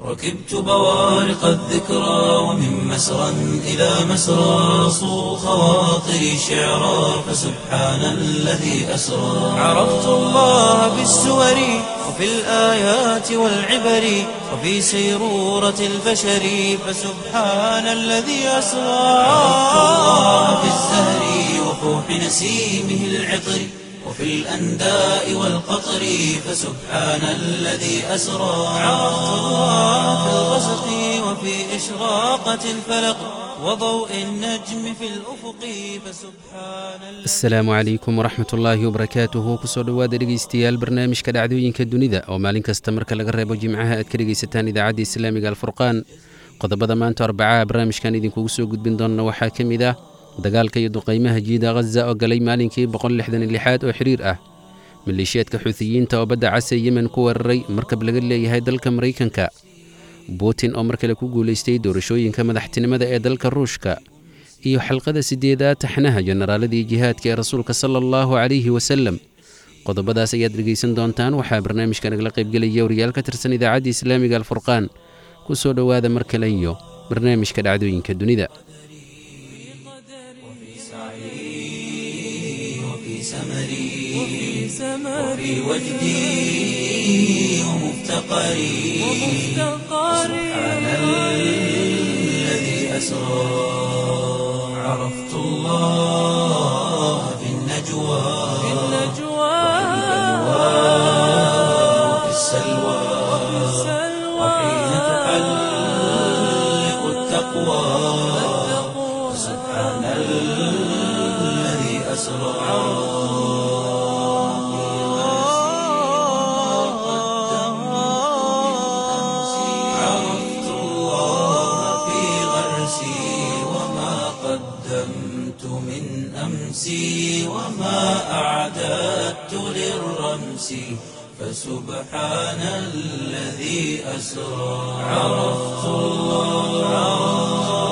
ركبت بوارق الذكرى ومن مسرى إلى مسرى صو خواطري شعرا فسبحان الذي أسرى عرفت الله بالسور وفي الآيات والعبر وفي سيرورة البشر فسبحان الذي أسرى عرفت الله بالزهر وفوح نسيمه العطر وفي الأنداء والقطر فسبحان الذي أسرى عرفت الله في الغسق وفي إشراقة الفلق وضوء النجم في الأفق فسبحان الذي asalaamu calaykum waraxmat ullaahi wabarakaatuhu kusoo dhowaada dhegaystayaal barnaamijka dhacdooyinka dunida oo maalin kasta marka laga reebo jimcaha aad ka dhegaysataan idaacadda islaamiga alfurqaan qodobada maanta arbacaha barnaamijkan idinkugu soo gudbin doonna waxaa ka mid ah dagaalka iyo duqaymaha jiida ghaza oo galay maalinkii boqollixdanlixaad oo xiriir ah maleeshiyaadka xuutiyiinta oo badda case yemen ku weeraray markab laga leeyahay dalka maraykanka butin oo mar kale ku guulaystay doorashooyinka madaxtinimada ee dalka ruushka iyo xalqada sideedaad taxnaha jenaraaladii jihaadka ee rasuulka sala allahu calayhi wasalem qodobadaas ayaad dhegaysan doontaan waxaa barnaamijka nagala qaybgelaya wariyaal ka tirsan idaacadda islaamiga alfurqaan ku soo dhowaada mar kale iyo barnaamijka dhacdooyinka dunida وفي سمري وفي وجدي ومفتقري سبحان الذي أسرى عرفت الله في النجوى وفي السلوى وحين تحلق التقوى سبحان الذي أسرى عرفت الله في غرسي وما قدمت من أمسي وما أعددت للرمس فسبحان الذي أسرى عرفت الله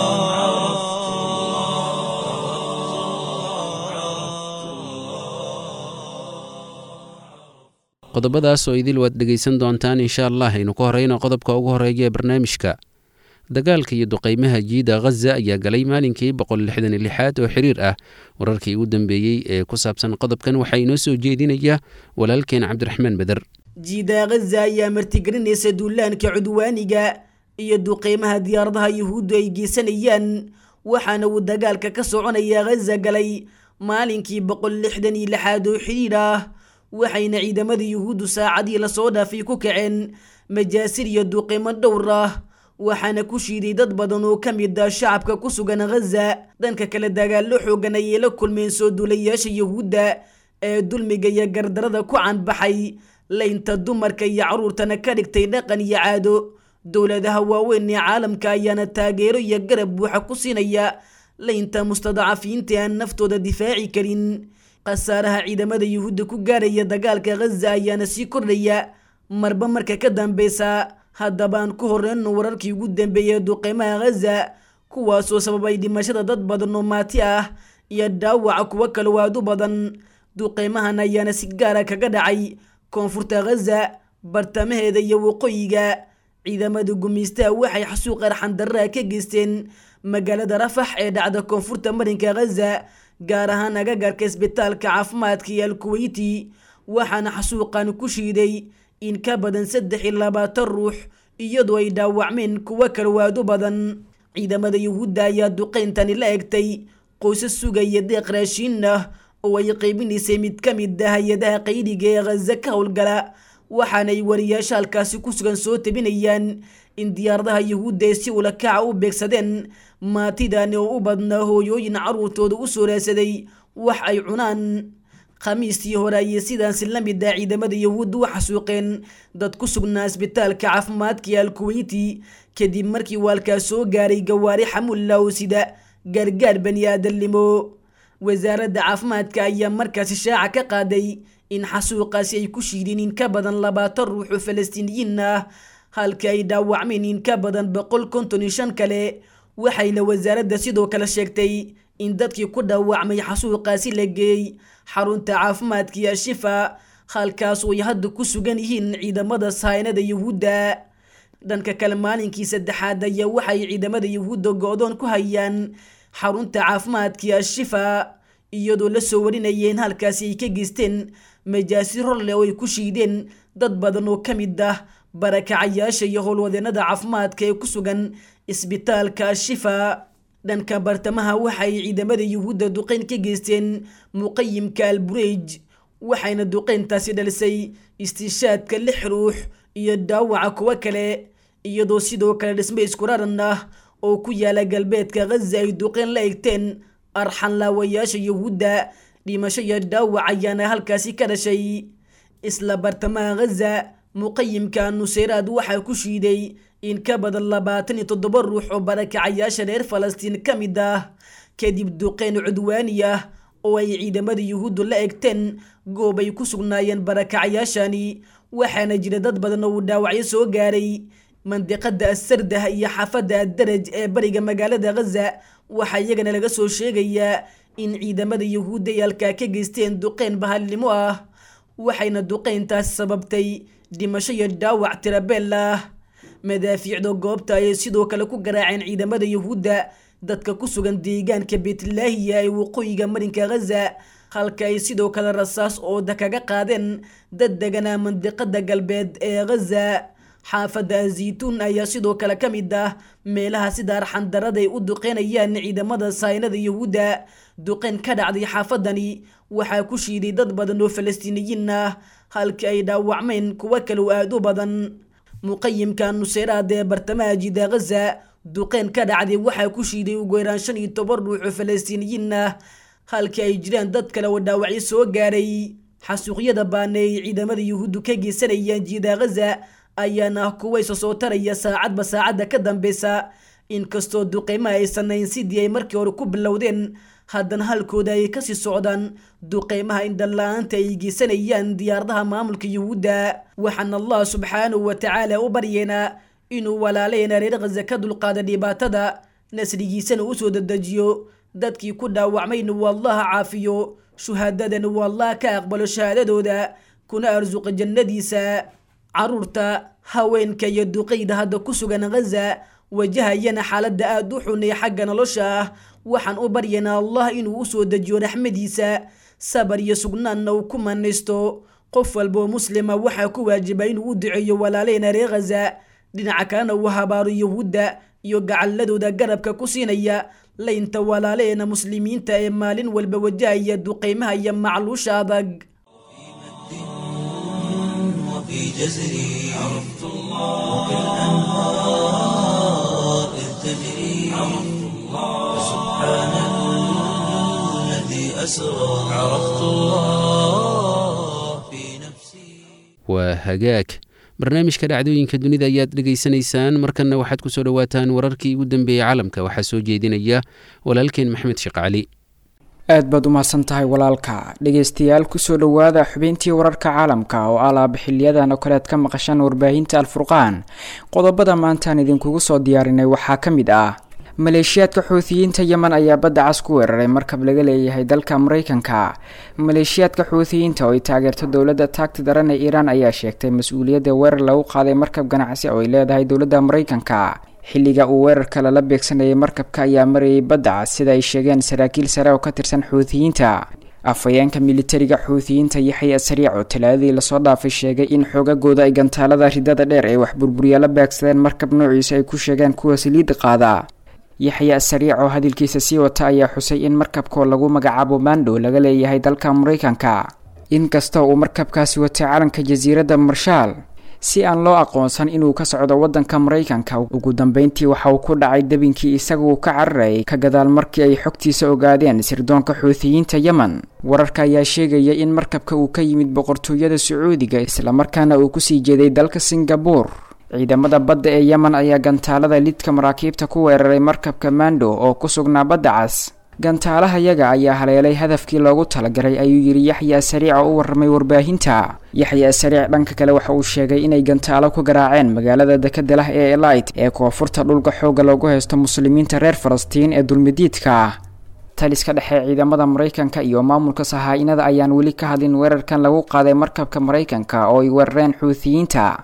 qodobadaas oo idil waad dhegaysan doontaan insha allah aynu ku horeyno qodobka ugu horeeya ee barnaamijka dagaalka iyo duqaymaha jiida ghaza ayaa galay maalinkii boqollixdanlixaad oo xiriir ah wararkii ugu dambeeyey ee ku saabsan qodobkan waxaa inoo soo jeedinaya walaalkeen cabdiraxmaan beder jiida ghaza ayaa martigelinaysa duulaanka cudwaaniga iyo duqeymaha diyaaradaha yuhuuddu ay geysanayaan waxaana uu dagaalka ka soconaya ghaza galay maalinkii boqol lixdan iyo lixaad oo xidhiir ah waxayna ciidamada yuhuuddu saacadii lasoo dhaafay ku kaceen majaasir iyo duqeymo dhowr ah waxaana ku shiiday dad badan oo ka mid ah shacabka ku sugan ghaza dhanka kale dagaallo xoogan ayay la kulmeen soo duulayaasha yuhuudda ee dulmiga iyo gardarada ku canbaxay laynta dumarka iyo carruurtana ka dhigtay dhaqan iyo caado dowladaha waaweyn ee caalamka ayaana taageero iyo garab buuxa ku siinaya laynta mustadacafiinta aan naftooda difaaci karin khasaaraha ciidamada yuhuudda ku gaaraya dagaalka ghaza ayaana sii kordhaya marba marka ka dambeysa haddaba aan ku horeyno wararkii ugu dambeeyay duqeymaha ghaza kuwaasoo sababay dhimashada dad badan oo maati ah iyo dhaawaca kuwo kale waadu badan duqeymahan ayaana si gaara kaga dhacay koonfurta ghaza bartamaheeda iyo waqooyiga ciidamada gumaystaha waxay xasuuq arxandarraa ka geysteen magaalada rafax ee dhacda koonfurta marinka ghaza gaar ahaan agagarka isbitaalka caafimaadka iyo alkuweyti waxaana xasuuqan ku shiiday in ka badan saddex iyo labaatan ruux iyadoo ay dhaawacmeen kuwo kalwaado badan ciidamada yuhuudda ayaa duqeyntani la egtay qoysas sugaya deeq raashiin ah oo ay qaybinaysay mid ka mid ah hay-adaha qaydiga ee ghaza ka howlgala waxaanay wariyaasha halkaasi ku sugan soo tabinayaan in diyaaradaha yuhuudda ay si ula kaca u beegsadeen maatidani oo u badnaa hooyooyin carruurtooda u soo raadsaday wax ay cunaan khamiistii hore ayay sidaansi la mid ah ciidamada yuhuudda u xasuuqeen dad ku sugnaa isbitaalka caafimaadka ee alkuweyti kadib markii waalkaas soo gaaray gawaari xamulla oo sida gaargaar bani aadamnimo wasaaradda caafimaadka ayaa markaasi shaaca ka qaaday in xasuuqaasi ay ku shiideen in ka badan labaatan ruux oo falastiiniyiin ah halka ay dhaawacmeen in ka badan boqol konton iyo shan kale waxayna wasaaradda sidoo kale sheegtay in dadkii ku dhaawacmay xasuuqaasi la geeyey xarunta caafimaadka iyo shifa halkaas oo ay hadda ku sugan yihiin ciidamada sahaynada yuhuudda dhanka kale maalinkii saddexaad ayaa waxay ciidamada yuhuudda go-doon ku hayaan xarunta caafimaadkii ashifa iyadoo la soo warinayeen halkaasi ay ka geysteen majaasi horleh oo ay ku shiideen dad badan oo ka mid ah barakacayaasha iyo howlwadeenada caafimaadka ee ku sugan isbitaalka ashifa dhanka bartamaha waxay ciidamada yuhuudda duqeyn ka geysteen muqayimka albureej waxayna duqeyntaasi dhalisay istiishaadka lix ruux iyo dhaawaca kuwo kale iyadoo sidoo kale dhisme iskuraran ah oo ku yaala galbeedka ghaza ay duqeyn la egteen arxanlaawayaasha yuhuudda dhimasho iyo dhaawac ayaana halkaasi ka dhashay isla bartamaha ghaza muqayimka nuseyraad waxaa ku shiiday in ka badan labaatan iyo toddoba ruux oo barakacayaasha reer falastiin ka mid ah kadib duqeyn cudwaani ah oo ay ciidamada yuhuuddu la egteen goob ay ku sugnaayeen barakacayaashani waxaana jira dad badan oo uu dhaawacyo soo gaaray mandiqada asardah iyo xaafadda addaraj ee bariga magaalada ghaza waxaa iyagana laga soo sheegayaa in ciidamada yuhuudda ay halkaa ka geysteen duqeyn bahalnimo ah waxayna duqeyntaasi sababtay dhimasho iyo dhaawac tirabeel ah madaafiicda goobta ayay sidoo kale ku garaaceen ciidamada yuhuudda dadka ku sugan deegaanka beetlaahiya ee waqooyiga marinka ghaza halka ay sidoo kale rasaas ooda kaga qaadeen dad deganaa mandiqada galbeed ee ghaza xaafadda azituun ayaa sidoo kale ka mid ah meelaha sida arxandarada ay u duqeynayaan ciidamada saynada yuhuudda duqeyn ka dhacday xaafadani waxaa ku shiiday dad badan oo falastiiniyiin ah halkii ay dhaawacmeen kuwo kale oo aada u badan muqayimka nuseyraad ee bartamaha jida ghaza duqeyn ka dhacday waxaa ku shiiday ugu yaraan shan iyo toban ruux oo falastiiniyiin ah halkii ay jiraan dad kale oo dhaawacyo soo gaaray xasuuqyada baana ay ciidamada yuhuuddu ka geysanayaan jida ghaza ayaana ah kuwa isa soo taraya saacadba saacadda ka dambeysa inkastoo duqeymaha ay sanayn sidii ay markii hore ku bilowdeen haddana halkooda ay kasii socdaan duqeymaha indhala-aanta ay geysanayaan diyaaradaha maamulka yuhuudda waxaana allah subxaanahu wa tacaala u baryeena inuu walaaleena reer khaza ka dulqaada dhibaatada nasrigiisana usoo dedejiyo dadkii ku dhaawacmayna uu allaha caafiyo shuhaadadana uu allah ka aqbalo shahaadadooda kuna arsuqa jannadiisa caruurta haweenka iyo duqeyda hadda ku sugan ghaza wajahayana xaaladda aada u xun ee xagga nolosha ah waxaan u baryaynaa allah inuu usoo dejiyo raxmadiisa sabar iyo sugnaanna uu ku manaysto qof walboo muslima waxaa ku waajiba inuu u duceeyo walaaleena reer ghaza dhinaca kalena uu habaaro yuhuudda iyo gacaladooda garabka ku siinaya laynta walaaleena muslimiinta ee maalin walba wajahaya duqeymaha iyo macluusha adag وفي جزري عرفت الله وكالأنهار إذ تجري عرفت الله سبحان الذي أسرى عرفت الله في نفسي waa hagaag barnaamijka dhacdooyinka dunida ayaad dhegaysanaysaan markanna waxaad ku soo dhowaataan wararkii ugu dambeeyey caalamka waxaa soo jeedinaya walaalkeen maxmed sheekh cali aad baad u mahadsan tahay walaalka dhegaystayaal kusoo dhowaada xubintii wararka caalamka oo alaaba xiliyadan oo kale aad ka maqashaan warbaahinta alfurqaan qodobada maantaan idinkugu soo diyaarinay waxaa ka mid ah maleeshiyaadka xuutiyiinta yemen ayaa badda cas ku weeraray markab laga leeyahay dalka mareykanka maleeshiyaadka xuutiyiinta oo ay taageerto dowladda taagta daran ee iiraan ayaa sheegtay mas-uuliyadda weerar lagu qaaday markab ganacsi oo ay leedahay dowladda mareykanka xilliga uu weerarka lala beegsanayay markabka ayaa marayay badda cas sida ay sheegeen saraakiil sare oo ka tirsan xuutiyiinta afhayeenka militariga xuutiyiinta yaxya sariic oo talaadadii lasoo dhaafay sheegay in xoogagooda ay gantaalada ridada dheer ee wax burburiya la beegsadeen markab noociisa ay ku sheegeen kuwa saliidda qaada yaxya sariic oo hadalkiisa sii wata ayaa xusay in markabkoo lagu magacaabo mando laga leeyahay dalka mareykanka inkasta uu markabkaasi watay calanka jasiiradda marshaal si aan loo aqoonsan inuu ka socdo waddanka mareykanka ugu dambeyntii waxa uu ku dhacay debinkii isaguo ka cararayay ka gadaal markii ay xogtiisa ogaadeen sirdoonka xuutiyiinta yemen wararka ayaa sheegaya in markabka uu ka yimid boqortooyada sacuudiga islamarkaana uu kusii jeeday dalka singabuur ciidamada badda ee yemen ayaa gantaalada lidka maraakiibta ku weeraray markabka mando oo ku sugnaa badda cas gantaalahayaga ayaa haleelay hadafkii loogu talagalay ayuu yidhi yaxya sariic oo u warramay warbaahinta yaxya sariic dhanka kale waxa uu sheegay inay gantaalo ku garaaceen magaalada dekada lah ee elit ee koonfurta dhulka xooga loogu haysto muslimiinta reer falastiin ee dulmidiidka ah taliska dhexe ciidamada mareykanka iyo maamulka sahaa-inada ayaan weli ka hadlin weerarkan lagu qaaday markabka mareykanka oo ay weerareen xuutiyiinta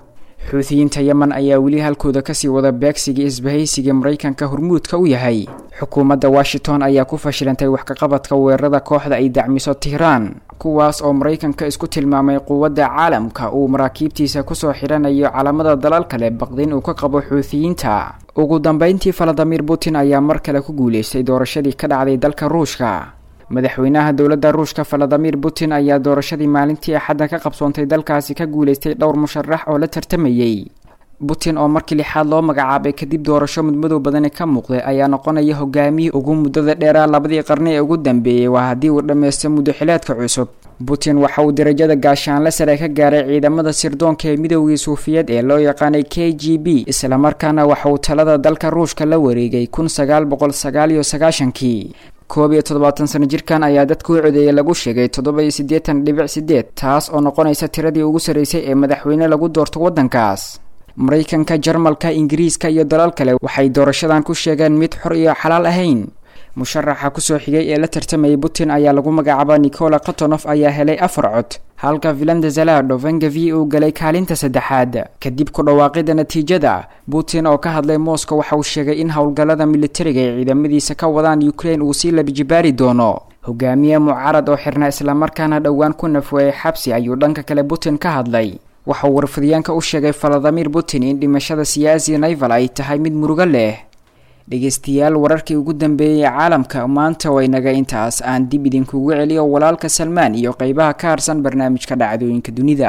xuutiyiinta yemen ayaa weli halkooda kasii wada beegsigii isbahaysiga maraykanka hormuudka u yahay xukuumadda washington ayaa ku fashilantay wax kaqabadka weerarada kooxda ay dacmiso tihraan kuwaas oo maraykanka isku tilmaamay quwadda caalamka uu maraakiibtiisa kusoo xidhanayo calamada dalal kale baqdin uu ka qabo xuutiyiinta ugu dambeyntii valadimir putin ayaa mar kale ku guuleystay doorashadii ka dhacday dalka ruushka madaxweynaha dowladda ruushka valadimir putin ayaa doorashadii maalintii axadda ka qabsoontay dalkaasi ka guuleystay dhowr musharax oo la tartamayey putin oo markii lixaad loo magacaabay kadib doorasho mudmadow badani ka muuqday ayaa noqonaya hogaamiyii ugu muddada dheeraa labadii qarni ee ugu dambeeyey waa haddii uu dhammaysto muddoxileedka cusub putin waxa uu darajada gaashaanle sare ka gaaray ciidamada sirdoonka ee midoogii suufiyeed ee loo yaqaanay k g b islamarkaana waxa uu talada dalka ruushka la wareegay kun sagaal boqol sagaal iyo sagaashankii koob iyo toddobaatan sano jirkan ayaa dadka u codeeyay lagu sheegay toddoba iyo siddeetan dhibic sideed taas oo noqonaysa tiradii ugu sarreysay ee madaxweyne lagu doorto waddankaas maraykanka jarmalka ingiriiska iyo dalal kale waxay doorashadan ku sheegeen mid xor iyo xalaal ahayn musharaxa kusoo xigay ee la tartamayay putin ayaa lagu magacaaba nicola kotonof ayaa helay afar cod halka vilanda zalado vengavi uu galay kaalinta saddexaad kadib ku dhawaaqida natiijada putin oo ka hadlay moscow waxa uu sheegay in howlgallada militariga ay ciidamadiisa ka wadaan ukraine uu sii labijibaari doono hogaamiye mucaarad oo xirna islamarkaana dhowaan ku nafweeyay xabsi ayuu dhanka kale putin ka hadlay waxauu warfadyaanka u sheegay valadimir putin in dhimashada siyaasi naival ay tahay mid murugo leh dhegeystayaal wararkii ugu dambeeyey ee caalamka maanta way naga intaas aan dib idinkugu celiyo walaalka salmaan iyo qeybaha ka harsan barnaamijka dhacdooyinka dunida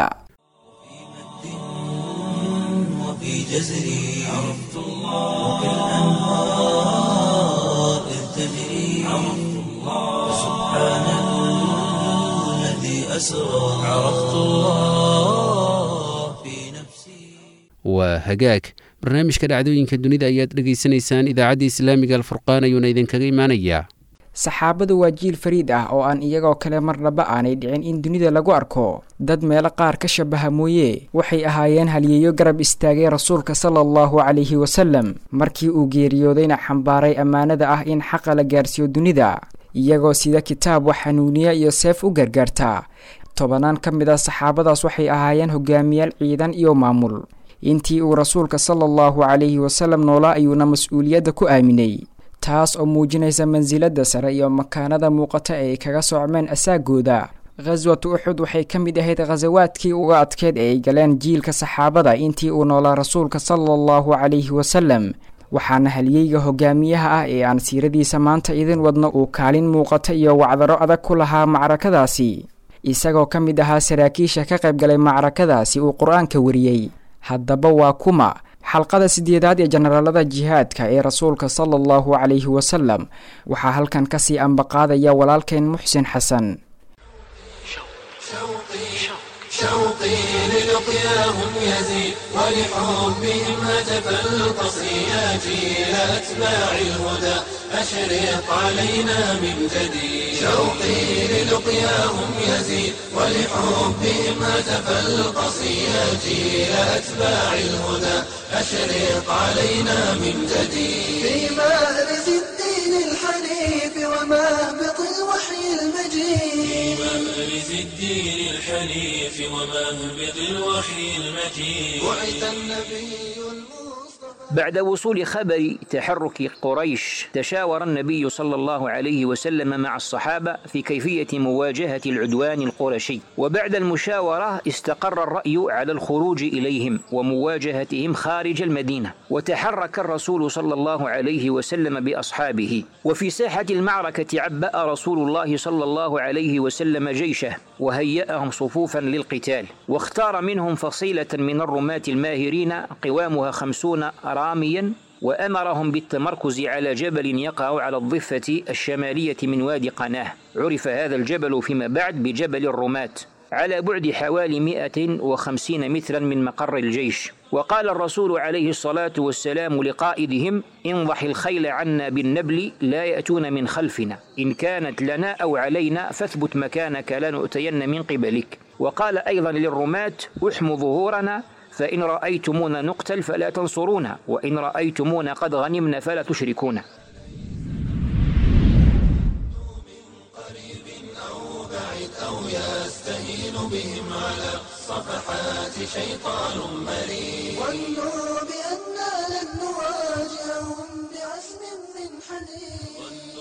وفي جزري عرفت الله وكالأنهار إذ تجري عرفت الله سبحان الذي أسرى عرفت الله في نفسي waa hagaag barnaamijka dhacdooyinka dunida ayaad dhegaysanaysaan idaacadda islaamiga alfurqaan ayuuna idinkaga imaanayaa saxaabadu waa jiil fariid ah oo aan iyagoo kale marnaba aanay dhicin in dunida lagu arko dad meelo qaar ka shabaha mooye waxay ahaayeen halyeeyo garab istaagay rasuulka sala allahu calayhi wasalam markii uu geeriyoodayna xambaaray ammaanada ah in xaqa la gaarsiiyo dunida iyagoo sida kitaab wax xanuuniya iyo seef u gargaarta tobanaan ka mid a saxaabadaas waxay ahaayeen hogaamiyaal ciidan iyo maamul intii uu rasuulka sala allahu calayhi wasalam noolaa ayuuna mas-uuliyadda ku aaminay taas oo muujinaysa mansilada sare iyo makaanada muuqata ee ay kaga socmeen asaagooda khaswatu uxud waxay ka mid ahayd khasawaadkii uga adkeed ee ay galeen jiilka saxaabada intii uu noolaa rasuulka sala allahu calayhi wasalam waxaana halyeyga hogaamiyaha ah ee aan siiradiisa maanta idin wadno uu kaalin muuqata iyo wacdaro adag ku lahaa macrakadaasi isagoo ka mid ahaa saraakiisha ka qaybgalay macrakadaasi uu qur-aanka wariyey haddaba waa kuma xalqada sideedaad ee jenaraalada jihaadka ee rasuulka sala allahu calayhi wasalam waxaa halkan kasii ambaqaadaya walaalkeen muxsin xasan شوقي للقياهم يزيد ولحبهم هتف القصياتي إلى أتباع الهدى أشرق علينا من جديد شوقي للقياهم يزيد ولحبهم هتف القصياتي إلى أتباع الهدى أشرق علينا من جديد في مأرز الدين الحنيف ومهبط الوحي المجيد مأرز الدين الحنيف ومهبط الوحي المجيد بعث النبي المصطفى بعد وصول خبر تحرك قريش تشاور النبي صلى الله عليه وسلم مع الصحابة في كيفية مواجهة العدوان القرشي وبعد المشاورة استقر الرأي على الخروج إليهم ومواجهتهم خارج المدينة وتحرك الرسول صلى الله عليه وسلم بأصحابه وفي ساحة المعركة عبأ رسول الله صلى الله عليه وسلم جيشه وهيأهم صفوفا للقتال واختار منهم فصيلة من الرماة الماهرين قوامها خمسون راميا وأمرهم بالتمركز على جبل يقع على الضفة الشمالية من وادي قناه عرف هذا الجبل فيما بعد بجبل الرماة على بعد حوالي 150 مترا من مقر الجيش وقال الرسول عليه الصلاة والسلام لقائدهم انضح الخيل عنا بالنبل لا يأتون من خلفنا إن كانت لنا أو علينا فاثبت مكانك لا نؤتين من قبلك وقال أيضا للرماة احموا ظهورنا فإن رأيتمونا نقتل فلا تنصرونا وإن رأيتمونا قد غنمنا فلا تشركونا أو يستهين بهم على الصفحات شيطان مريد ظنوا بأننا لن نواجههم بعزم من حديد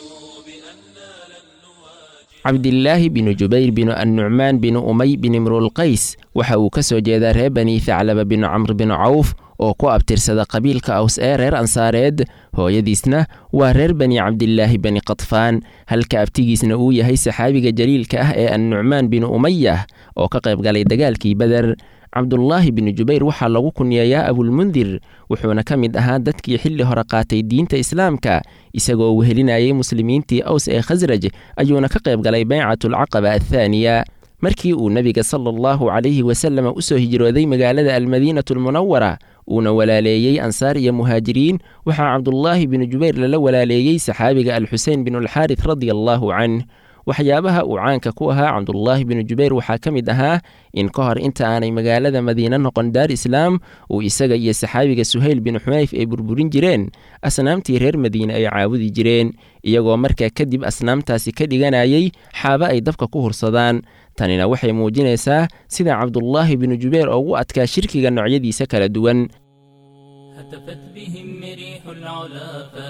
cabdilaahi binu jubayr binu annucmaan binu umay bin imruulqays waxa uu ka soo jeedaa reer bani thaclaba binu camr binu cawf oo ku abtirsada qabiilka aws ee reer ansaareed hooyadiisna waa reer bani cabdilaahi bani qadfaan halka abtigiisna uu yahay saxaabiga jaliilka ah ee annucmaan binu umayah oo ka qayb galay dagaalkii beder cabdulaahi binu jubayr waxaa lagu kunyeeyaa abulmundir wuxuuna ka mid ahaa dadkii xilli hore qaatay diinta islaamka isagoo wehelinayay muslimiintii aws ee khasraj ayuuna ka qayb galay baycatulcaqaba athaaniya markii uu nebiga sala allahu calayhi wasallam u soo hijrooday magaalada almadiinatu almunawara uuna walaaleeyey ansaar iyo muhaajiriin waxaa cabdulaahi binu jubayr lala walaaleeyey saxaabiga alxusein binulxaaris radia allaahu canh waxyaabaha uu caanka ku ahaa cabdulaahi binu jubayr waxaa ka mid ahaa in ka hor inta aanay magaalada madiine noqon daar islaam uu isaga iyo saxaabiga suhayl binu xunayf ay burburin jireen asnaamtii reer madiine ay caabudi jireen iyagoo markaa kadib asnaamtaasi ka dhiganayay xaaba ay dabka ku hursadaan tanina waxay muujinaysaa sida cabdulaahi binu jubayr ugu adkaa shirkiga noocyadiisa kala duwan هتفت بهم ريح العلا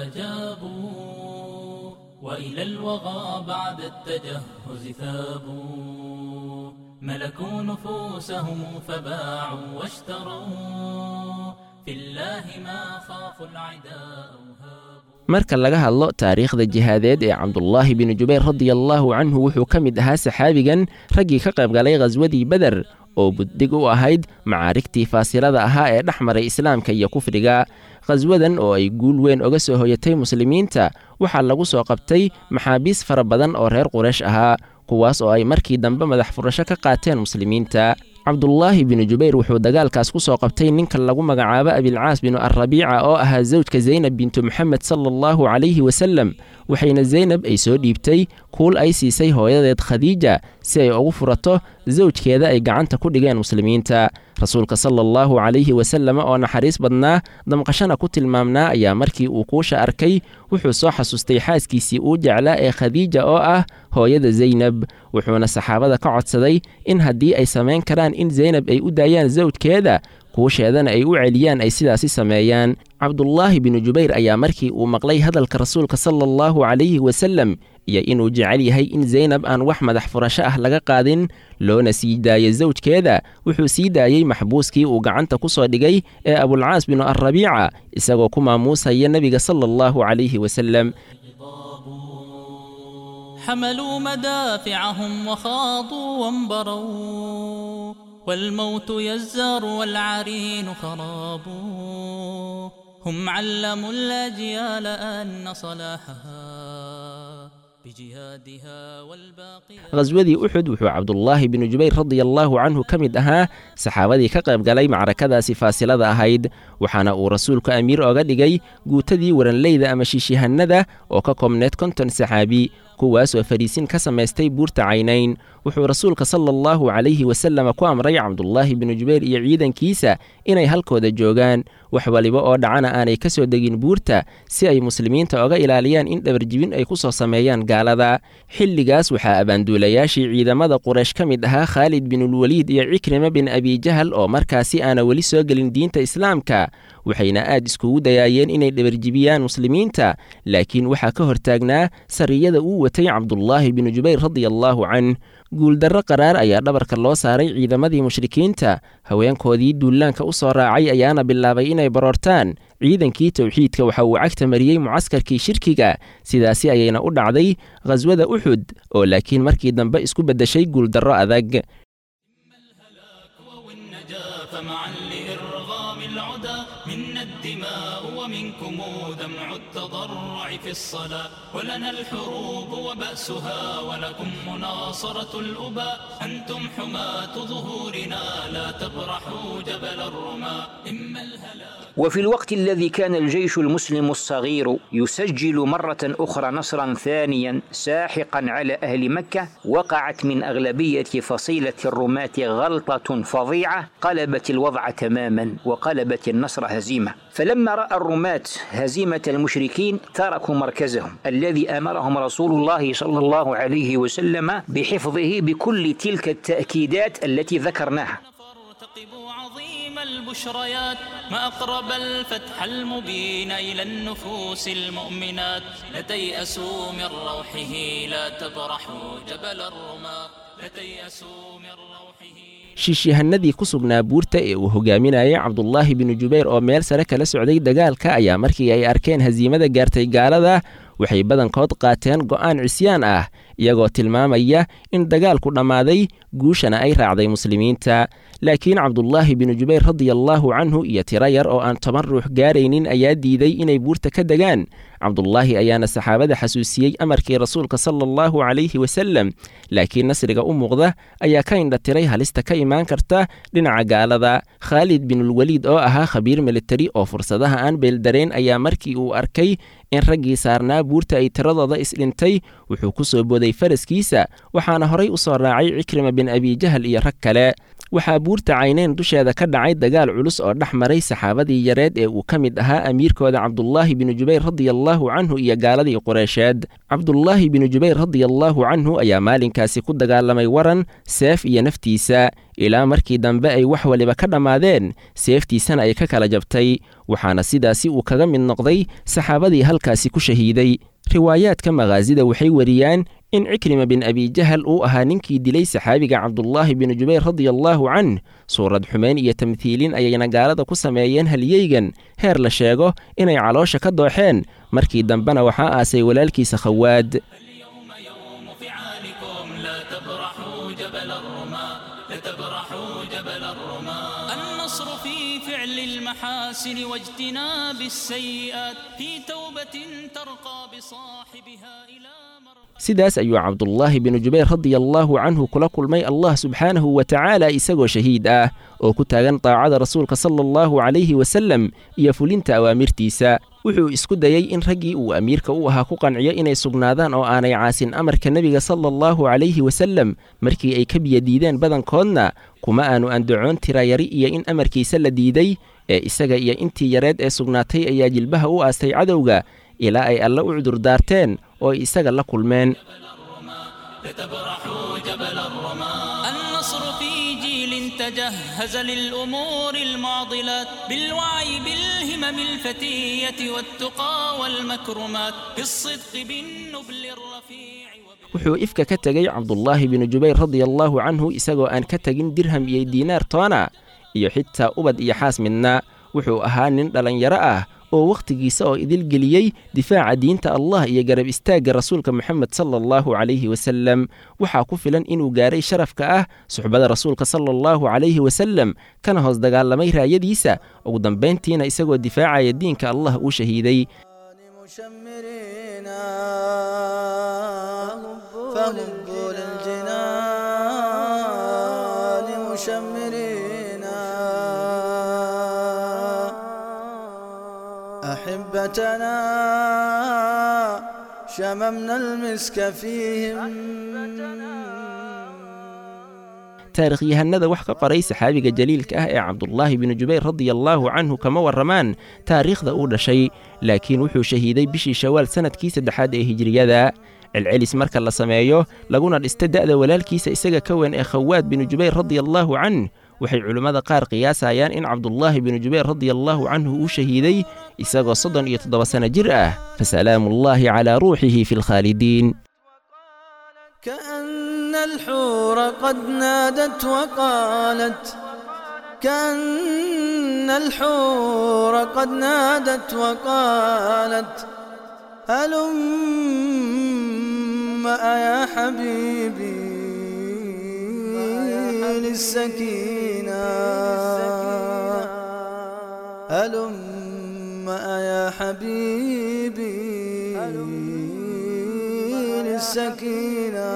فجابوا وإلى الوغى بعد التجهز ثابوا ملكوا نفوسهم فباعوا واشتروا في الله ما خافوا العداء وهابوا marka laga hadlo taariikhda jihaadeed ee cabdulaahi binu jubayr radiallaahu canhu wuxuu ka mid ahaa saxaabigan raggii ka qayb galay khaswadii beder oo buddig u ahayd macaarigtii faasilada ahaa ee dhex maray islaamka iyo kufriga khaswadan oo ay guul weyn oga soo hoyatay muslimiinta waxaa lagu soo qabtay maxaabiis fara badan oo reer quraysh ahaa kuwaas oo ay markii dambe madax furasho ka qaateen muslimiinta cabdulaahi binu jubayr wuxuu dagaalkaas ku soo qabtay ninka lagu magacaabo abilcaas binu alrabiica oo ahaa zawjka zaynab bintu moxamed sala allahu calayhi wasalem waxayna zaynab ay soo dhiibtay kuul ay siisay hooyadeed khadiija si ay ugu furato zawjkeeda ay gacanta ku dhigeen muslimiinta rasuulka sala allahu calayhi wasallam oo naxariis badnaa damqashana ku tilmaamnaa ayaa markii uu kuusha arkay wuxuu soo xasuustay xaaskiisii uu jeclaa ee khadiija oo ah hooyada zaynab wuxuuna saxaabada ka codsaday in haddii ay samayn karaan in zaynab ay u daayaan zawjkeeda kuusheedana ay u celiyaan ay sidaasi sameeyaan cabdulaahi binu jubayr ayaa markii uu maqlay hadalka rasuulka sala allahu calayhi wasalem iyo inuu jecel yahay in zaynab aan wax madax furasho ah laga qaadin loona sii daayo zawjkeeda wuxuu sii daayey maxbuuskii uu gacanta ku soo dhigay ee abulcaas binu alrabiica isagoo ku maamuusaya nebiga sala allahu calayhi wasalem حملوا مدافعهم وخاضوا وانبروا والموت يزار والعرين خراب هم علموا الأجيال أن صلاحها بجهادها والباقي khaswadii uxud wuxuu cabdulaahi binu jubayr radiallaahu canhu ka mid ahaa saxaabadii ka qayb galay macrakadaasi faasilada ahayd waxaana uu rasuulku amiir oga dhigay guutadii waranleyda ama shiishyahanada oo ka koobneed konton saxaabi kuwaas oo fariisin ka samaystay buurta caynayn wuxuu rasuulka sala allahu calayhi wasallam ku amray cabdulaahi binu jubayr iyo ciidankiisa inay halkooda joogaan wax waliba oo dhacana aanay ka soo degin buurta si ay muslimiinta oga ilaaliyaan in dhabarjibin ay ku soo sameeyaan gaalada xilligaas waxaa abaanduulayaashii ciidamada quraysh ka mid ahaa khaalid binulwaliid iyo cikrima bin abijahal oo markaasi aana weli soo gelin diinta islaamka waxayna aad iskugu dayaayeen inay dhabarjibiyaan muslimiinta laakiin waxaa ka hortaagnaa sariyada uu watay cabdulaahi binu jubayr radiallaahu canh guuldarro qaraar ayaa dhabarka loo saaray ciidamadii mushrikiinta haweenkoodii duulaanka u soo raacay ayaana bilaabay inay baroortaan ciidankii towxiidka waxa uu cagta mariyey mucaskarkii shirkiga sidaasi ayayna u dhacday khaswada uxud oo laakiin markii dambe isku beddeshay guuldarro adag والنجاة فمعا لإرغام العدا منا الدماء ومنكم دمع التضرع في الصلاة ولنا الحروب وبأسها ولكم مناصرة الأباء أنتم حماة ظهورنا لا تبرحوا جبل الرماء إما الهلاك وفي الوقت الذي كان الجيش المسلم الصغير يسجل مرة أخرى نصرا ثانيا ساحقا على أهل مكة وقعت من أغلبية فصيلة الرماة غلطة فظيعة قلبت الوضع تماما وقلبت النصر هزيمة فلما رأى الرماة هزيمة المشركين تركوا مركزهم الذي أمرهم رسول الله صلى الله عليه وسلم بحفظه بكل تلك التأكيدات التي ذكرناها راقبوا عظيم البشريات ما أقرب الفتح المبين إلى النفوس المؤمنات لا تيأسوا من روحه لا تبرحوا جبل الرماة لا تيأسوا من روحه shiishihanadii ku sugnaa buurta ee uu hogaaminayay cabdulaahi binu jubayr oo meel sare kala socday dagaalka ayaa markii ay arkeen hasiimada gaartay gaalada waxay badankood qaateen go'aan cisyaan ah iyagoo tilmaamaya in dagaalku dhammaaday guushana ay raacday muslimiinta laakiin cabdulaahi binu jubayr radiallaahu canhu iyo tiro yar oo aan toban ruux gaaraynin ayaa diiday inay buurta ka degaan cabdulaahi ayaana saxaabada xasuusiyey amarkii rasuulka sala allahu calayhi wasalem laakiin nasriga u muuqda ayaa ka indhatiray halista ka imaan karta dhinaca gaalada khaalid binulweliid oo ahaa khabiir militari oo fursadaha aan beeldarayn ayaa markii uu arkay in raggii saarnaa buurta ay tiradooda isdhintay wuxuu ku soo booday faraskiisa waxaana horay u soo raacay cikrima bin abijahal iyo rag kale waxaa buurta cayneen dusheeda ka dhacay dagaal culus oo dhex maray saxaabadii yareed ee uu ka mid ahaa amiirkooda cabdulaahi binu jubayr radiallaahu canhu iyo gaaladii qureysheed cabdulaahi binu jubayr radiallaahu canhu ayaa maalinkaasi ku dagaalamay waran seef iyo naftiisa ilaa markii dambe ay wax waliba ka dhammaadeen seeftiisana ay ka kala jabtay waxaana sidaasi uu kaga mid noqday saxaabadii halkaasi ku shahiiday riwaayaadka makhaasida waxay wariyaan in cikrima bin abijahal uu ahaa ninkii dilay saxaabiga cabdulaahi binu jubayr radiallaahu canh suurad xumeyn iyo tamthiilin ayayna gaalada ku sameeyeen halyeygan heer la sheego inay caloosha ka dooxeen markii dambena waxaa aasay walaalkiisa khawaad اليوم يوم فعالكم لا تبرحوا جبل الرماة لا تبرحوا جبل الرماة النصر في فعل المحاسن واجتناب السيئات في توبة ترقى بصاحبها إلى مر sidaas ayuu cabdulaahi binu jubayr radiallaahu canhu kula kulmay allah subxaanahu wa tacaala isagoo shahiid ah oo ku taagan daacada rasuulka sala allahu calayhi wasalem iyo fulinta awaamirtiisa wuxuu isku dayey in raggii uu amiirka u ahaa ku qanciyo inay sugnaadaan oo aanay caasin amarka nebiga sala allahu calayhi wasalem markii ay ka biyadiideen badankoodna kuma aanu andacoon tirayari iyo in amarkiisa la diiday ee isaga iyo intii yareed ee sugnaatay ayaa jilbaha u aastay cadowga ilaa ay alle u cudurdaarteen oo ay isaga la kulmeen لتبرحوا جبل الرماة النصر في جيل تجهز للأمور المعضلات بالوعي بالهمم الفتية والتقى والمكرمات بالصدق بالنبل الرفيع wuxuu ifka ka tegey cabdulaahi binu jubayr radiallaahu canhu isagoo aan ka tegin dirham iyo diinaar toona iyo xitaa ubad iyo xaas midna wuxuu ahaa nin dhallinyaro ah oo wakhtigiisa oo idil geliyey difaaca diinta allah iyo garab istaagga rasuulka moxamed sala allahu calayhi wasalem waxaa ku filan inuu gaaray sharafka ah suxbada rasuulka sala allahu calayhi wasalem kana hoos dagaalamay raayadiisa ugu dambayntiina isagoo difaacaya diinka allah uu shahiiday مشمرين فهبوا للجنان مشمرين أحبتنا شممنا المسك فيهم taarikhyahanada wax ka qoray saxaabiga jaliilka ah ee cabdulaahi binu jubayr radiallaahu canhu kama warramaan taariikhda uu dhashay laakiin wuxuu shahiiday bishii shawaal sannadkii saddexaad ee hijiriyada celcelis marka la sameeyo laguna dhista da'da walaalkiisa isaga ka weyn ee khawaad binu jubayr radiallaahu canh waxay culimmada qaar qiyaasayaan in cabdulaahi binu jubayr radiallaahu canhu uu shahiiday isagoo soddon iyo toddoba sanno jir ah fasalaamuullaahi calaa ruuxihi fi lkhaalidiin كأن الحور قد نادت وقالت كأن الحور قد نادت وقالت هلم يا حبيبي للسكينة هلم يا حبيبي للسكينة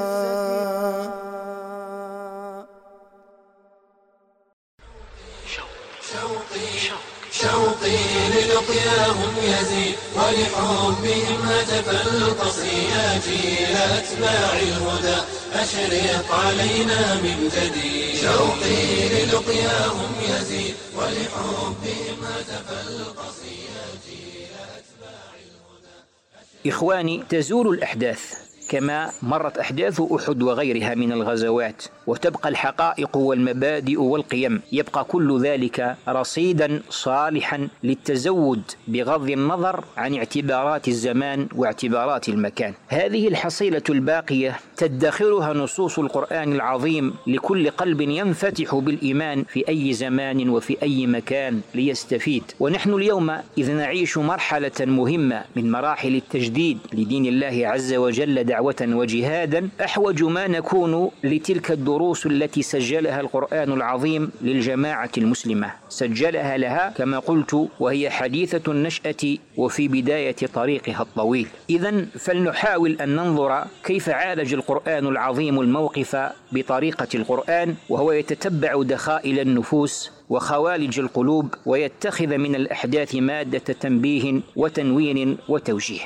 شوقي للقياهم يزيد ولحبهم هتف القصيات إلى أتباع الهدى أشرق علينا من جديد شوقي للقياهم يزيد ولحبهم هتف القصيات إخواني تزول الأحداث كما مرت أحداث أحد وغيرها من الغزوات وتبقى الحقائق والمبادئ والقيم يبقى كل ذلك رصيدا صالحا للتزود بغض النظر عن اعتبارات الزمان واعتبارات المكان هذه الحصيلة الباقية تدخرها نصوص القرآن العظيم لكل قلب ينفتح بالإيمان في أي زمان وفي أي مكان ليستفيد ونحن اليوم إذ نعيش مرحلة مهمة من مراحل التجديد لدين الله عز وجل دعوة وجهادا أحوج ما نكون لتلك الدروس التي سجلها القرآن العظيم للجماعة المسلمة سجلها لها كما قلت وهي حديثة النشأة وفي بداية طريقها الطويل إذا فلنحاول أن ننظر كيف عالج القرآن العظيم الموقف بطريقة القرآن وهو يتتبع دخائل النفوس وخوالج القلوب ويتخذ من الأحداث مادة تنبيه وتنوين وتوجيه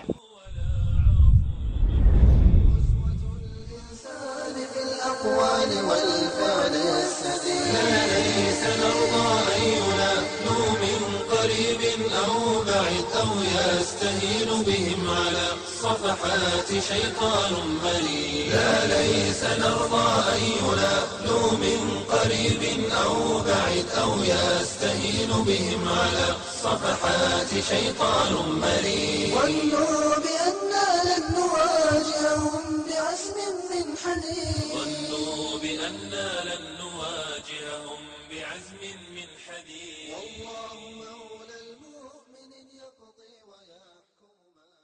الأقوال والفعل السديد لا ليس نرضى أن ينالوا من قريب أو بعيد أو يستهين بهم على صفحات شيطان بريد لا ليس نرضى أن ينالوا من قريب أو بعيد أو يستهين بهم على صفحات شيطان مريد ظنوا بأننا لن نواجههم بعزم من حديد ظنوا بأننا لن نواجههم بعزم من حديد والله مولى المؤمن يقضي ويحكم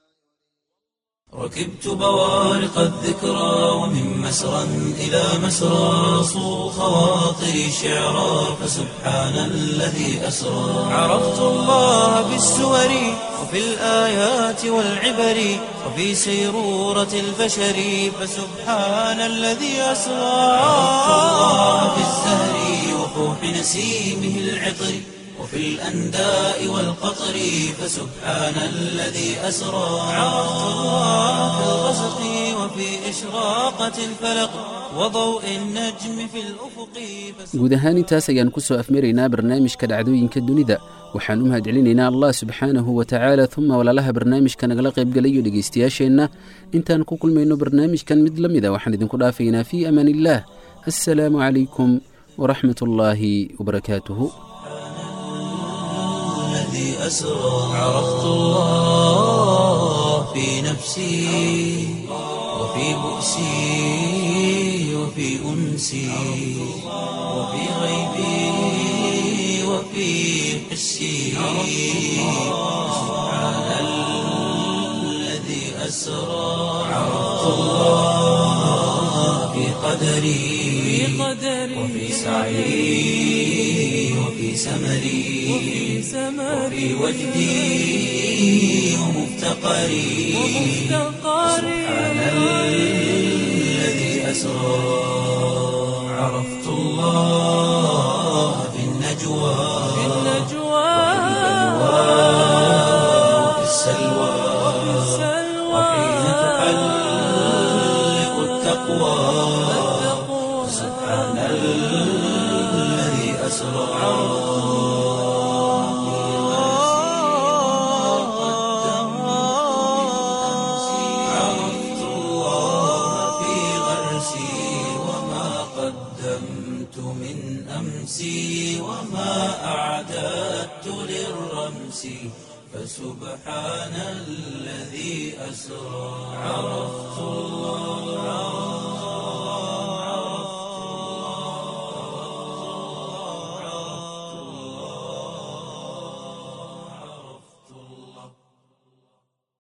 ركبت بوارق الذكرى ومن مسرى إلى مسرى صو خواطري شعرا فسبحان الذي أسرى عرفت الله بالسور وفي الآيات والعبر وفي سيرورة البشر فسبحان الذي أسرى عرفت الله في الزهر وفوح نسيمه العطر وفي الأنداء والقطر فسبحان الذي أسرى عرفت الله في الغسق وفي إشراقة الفلق وضوء النجم في الأفق guud ahaan intaas ayaan ku soo afmaraynaa barnaamijka dhacdooyinka dunida waxaan u mahadcelinaynaa allah subxaanahu wa tacaala uma walaalaha barnaamijka nagala qaybgalayo dhegaystayaasheenna intaan ku kulmayno barnaamijkan mid la mida waxaan idinku dhaafaynaa fii amaan illaah assalaamu calaykum waraxmat ullaahi wabarakaatuhu الذي أسرى عرفت الله في نفسي وفي بؤسي وفي أنسي وفي غيبي وفي حسي سبحان الذي أسرى عرفت الله في قدري وفي سعي وفي سمري وفي وجدي ومفتقري سبحان الذي أسرى عرفت الله في النجوى وفي السلوى وحين تحلق التقوى سبحان الذي أسرى عرفت الله في غرسي وما قدمت من أمسي وما أعددت للرمس فسبحان الذي أسرى عرفت الله